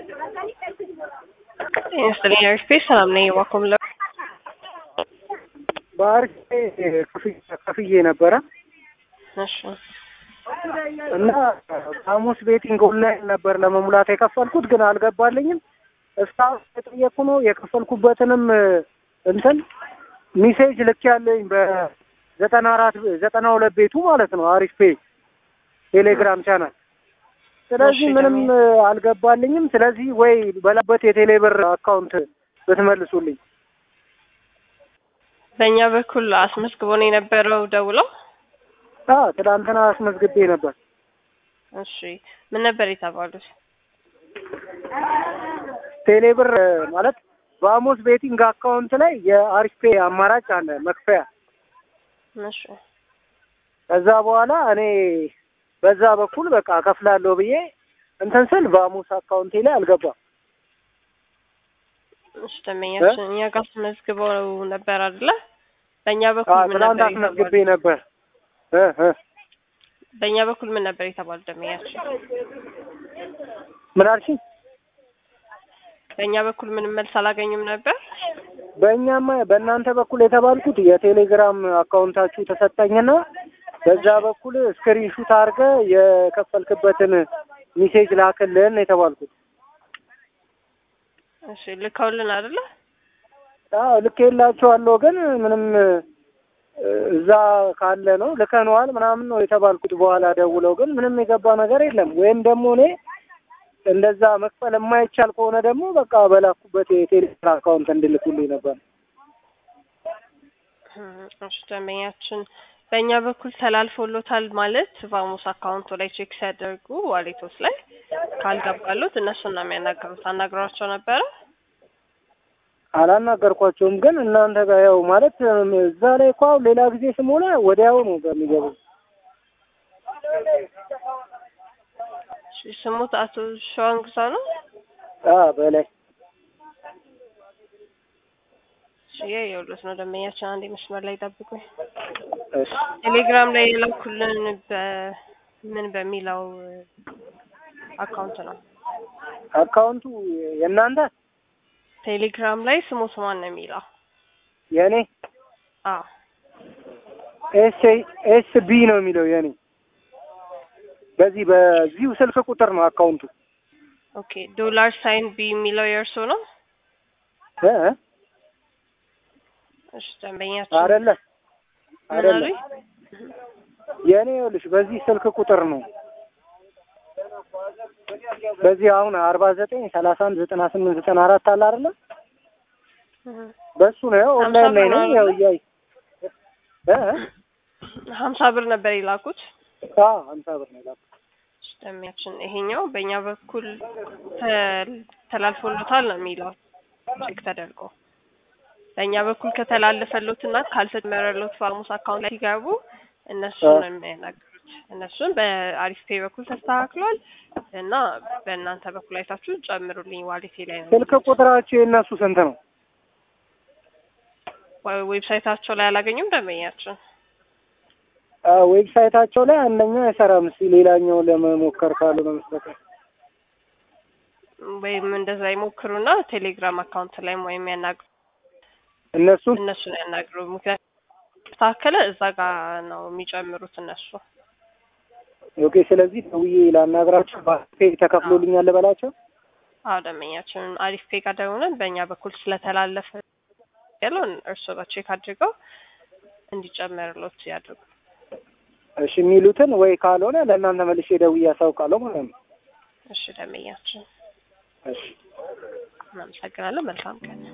ይመስለኝ ኤርስፔስ ሰላም ነኝ። ዋኮም ለ በአርሴ ከፍዬ ነበረ እሺ እና ሐሙስ ቤቲንግ ኦንላይን ነበር ለመሙላት የከፈልኩት ግን አልገባልኝም። እስካሁን የጠየቅኩ ነው የከፈልኩበትንም እንትን ሚሴጅ ልክ ያለኝ በዘጠና አራት ዘጠና ሁለት ቤቱ ማለት ነው አሪፍ ፔ ቴሌግራም ቻናል። ስለዚህ እሺ፣ ምንም ደግሞ- አልገባልኝም። ስለዚህ ወይ በላበት የቴሌብር አካውንት ብትመልሱልኝ። በእኛ በኩል አስመዝግቦ ነው የነበረው ደውለው። አ ትናንትና አስመዝግቤ ነበር። እሺ ምን ነበር የተባሉት? ቴሌብር ማለት በአሞስ ቤቲንግ አካውንት ላይ የአሪፍ ፔ አማራጭ አለ መክፈያ። እሺ ከዛ በኋላ እኔ በዛ በኩል በቃ ከፍላለሁ ብዬ እንትን ስል በአሞስ አካውንቴ ላይ አልገባም። እሺ ደንበኛችን እኛ ጋር አስመዝግበው ነበር አይደለ? በእኛ አ በኩል ምን ትናንት ነበር አስመዝግቤ የተባሉት? ነበር እ እ በእኛ በኩል ምን ነበር የተባሉት ደንበኛችን? ምን አልሽኝ? በእኛ በኩል ምንም መልስ አላገኙም ነበር። በእኛማ በእናንተ በኩል የተባልኩት የቴሌግራም አካውንታችሁ ተሰጠኝና በዛ በኩል ስክሪንሹት አድርገ የከፈልክበትን ሚሴጅ ላክልን የተባልኩት። እሺ ልከውልን አይደለ? አዎ ልኬላችኋለሁ፣ ግን ምንም እ፣ እዛ ካለ ነው ልከነዋል ምናምን ነው የተባልኩት። በኋላ ደውለው ግን ምንም የገባ ነገር የለም። ወይም ደግሞ እኔ እንደዛ መክፈል የማይቻል ከሆነ ደግሞ በቃ በላኩበት የቴሌግራም አካውንት እንድልኩልኝ ነበር። እም፣ እሺ ደንበኛችን በእኛ በኩል ተላልፎሎታል ማለት ቫሙስ አካውንቱ ላይ ቼክ ሲያደርጉ ዋሌቶስ ላይ ካልገባሉት እነሱን ነው የሚያናገሩት። አናግሯቸው ነበረ። አላናገርኳቸውም፣ ግን እናንተ ጋር ያው ማለት እም፣ እዛ ላይ እኮ አሁን ሌላ ጊዜ ስሞላ ወዲያው ነው በሚገባው። እሺ፣ ስሙት አቶ ሸዋን ግዛ ነው። አ በላይ እሺ የውሎት ነው ደንበኛችን። አንዴ መስመር ላይ ጠብቁኝ። እሺ ቴሌግራም ላይ የላኩልን በምን በሚለው አካውንት ነው። አካውንቱ የእናንተ ቴሌግራም ላይ ስሙት ማን ነው የሚለው? የእኔ አዎ ኤስ ኤስ ቢ ነው የሚለው የእኔ በዚህ በዚሁ ስልክ ቁጥር ነው አካውንቱ ኦኬ። ዶላር ሳይን ቢ የሚለው የእርሶ ነው? እ እ እሺ ደንበኛችን አይደለ ምን አይደለ አሉኝ? የእኔ ይኸውልሽ በዚህ ስልክ ቁጥር ነው በዚህ አሁን አርባ ዘጠኝ ሰላሳ አንድ ዘጠና ስምንት ዘጠና አራት አለ አይደለ እህ። በሱ ነው ያው ሀምሳ ኦንላይን ላይ ብር ነው ነው ያው አይደለ? እያይ እ እ ሀምሳ ብር ነበር የላኩት። አዎ ሀምሳ ብር ነው የላኩት እሺ ደንበኛችን ይሄኛው በእኛ በኩል ተ- ተላልፎሎታል ነው የሚለው ቼክ ተደርጎ በእኛ በኩል ከተላለፈሎትና ካልተጨመረሎት ፋርሙስ አካውንት ላይ ሲገቡ እነሱ አዎ። ነው የሚያናግሩት። እነሱን በአሪፍ ፔ በኩል ተስተካክሏል እና በእናንተ በኩል አይታችሁ ጨምሩልኝ ዋሌቴ ላይ ነው ስልክ ቁጥራቸው የእነሱ ስንት ነው ወይ- ዌብሳይታቸው ላይ አላገኙም ደንበኛችን። አ ዌብሳይታቸው ላይ አንደኛው አይሰራም እስኪ ሌላኛው ለመሞከር ካሉ ነው መስጠት ወይም እንደዛ ይሞክሩና ቴሌግራም አካውንት ላይ ወይም ያናግሩ እነሱን እነሱን ያናግሩ። ምክንያቱም ተስተካከለ እዛ ጋር ነው የሚጨምሩት እነሱ። ኦኬ ስለዚህ ደውዬ ላናግራቸው ባንክ ተከፍሎልኛል በላቸው አዎ ደንበኛችን አሪፍ ፔ ጋር ደውለን በእኛ በኩል ስለተላለፈ ያለውን እርሶ ጋር ቼክ አድርገው እንዲጨመርሎት ያድርጉ። እሺ የሚሉትን ወይ ካልሆነ ለእናንተ መልሼ ደውዬ አሳውቃለሁ ማለት ነው እሺ ደንበኛችን እሺ እናመሰግናለን። መልካም ቀን